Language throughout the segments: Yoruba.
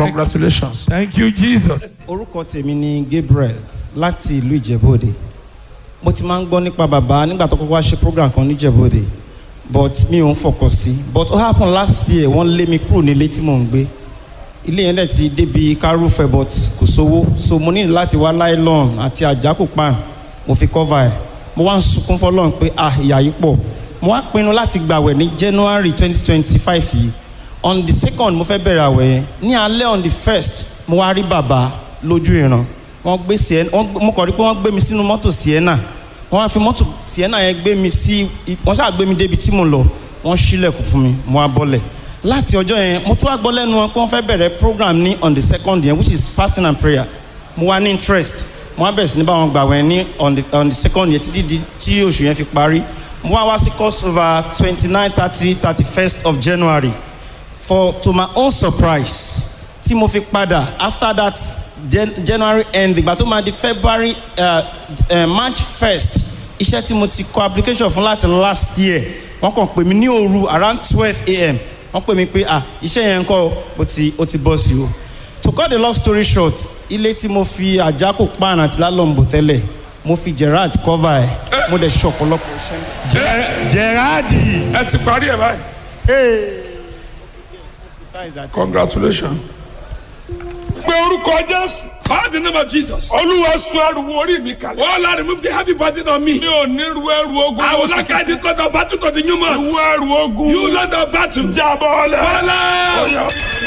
Congratulations. Thank you, Jesus. orúkọ tèmi ni Gabriel láti ìlú Ìjẹ̀bú-Òde mo ti máa ń gbọ́ nípa bàbá nígbà tó kọ́kọ́ wá ṣe program kan ní Ìjẹ̀bú-Òde but mi ò ń fọkàn sí but ó happen last year wọ́n lé mi kúrò nílé tí mò ń gbé ilé yẹn dẹ̀ ti débi kárúfẹ́ but kò sówó so mo ní láti wá nylon àti àjákò pan mo fi cover ẹ̀ mo wá ń sunkún fọlọ́run pé ah ìyà yìí pọ̀ mo wá pinnu láti gbàwẹ̀ ní January twenty twenty five yìí on the second mo fẹ́ bẹ̀rẹ̀ àwẹ̀ yẹn ní alẹ́ on the first mo wá rí bàbá lójú ìran wọ́n gbé sienna wọ́n gbé- mo kàn rí pé wọ́n gbé mi sínú mọ́tò sienna wọ́n wá fi mọ́tò sienna yẹn gbé mi sí wọ́n ṣáà gbé mi débi tí mo lọ wọ́n ṣílẹ̀kùn fún mi mo wá bọ́lẹ̀ láti ọjọ́ yẹn mo tún wá gbọ́ lẹ́nu wọn pé wọ́n fẹ́ bẹ̀rẹ̀ program ní on the second yẹn which is fasting and prayer mo wá ní interest mo wá bẹ̀rẹ̀ sí ní bá wọn gbàwẹ̀ ní on the on the second yẹn títí di tí oṣù yẹn fi parí mo wá wá sí crossover twenty nine thirty thirty first of January for to my own surprise tí mo fi padà after that Jan January end ìgbà tó máa di February uh, uh, March first iṣẹ́ tí mo ti kọ application fún láti last year wọ́n kàn pè mí ní òru around twelve a.m. wọ́n pè mí pé ah iṣẹ́ yẹn ń kọ́ ó ti ó ti bọ́ sí o to cut the long story short ilé tí mo fi àjákò pan àti lálọ́mbò tẹ́lẹ̀ mo fi Gerard cover ẹ̀ mo dẹ̀ ṣe ọ̀pọ̀lọpọ̀ iṣẹ́. Gerardi. Ẹ ti parí ẹ̀ báyìí. Congratulations. Pé orúkọ Jésù. Call the name of Jesus. Olúwa sọ ẹrù orí mi kalẹ̀. Oh Lord, remove the heavy burden on me. Mi ò ní ru ẹrù ogun. I will not carry the blood of battle to the new month. Ìwọ ẹrù ogun. You Lord of battle. Jábọ́ lẹ̀. Father. Oya.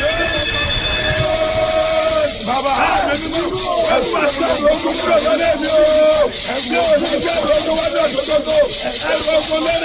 Bàbá ẹ fà sí àwọn ogun kúrò lọ́lẹ́ mi o. Ẹ gbé òṣèlú ẹ̀rọ tó wá ní ọ̀dọ́dọ́dọ́. Ẹ lọ́kọ́ lẹ́nu.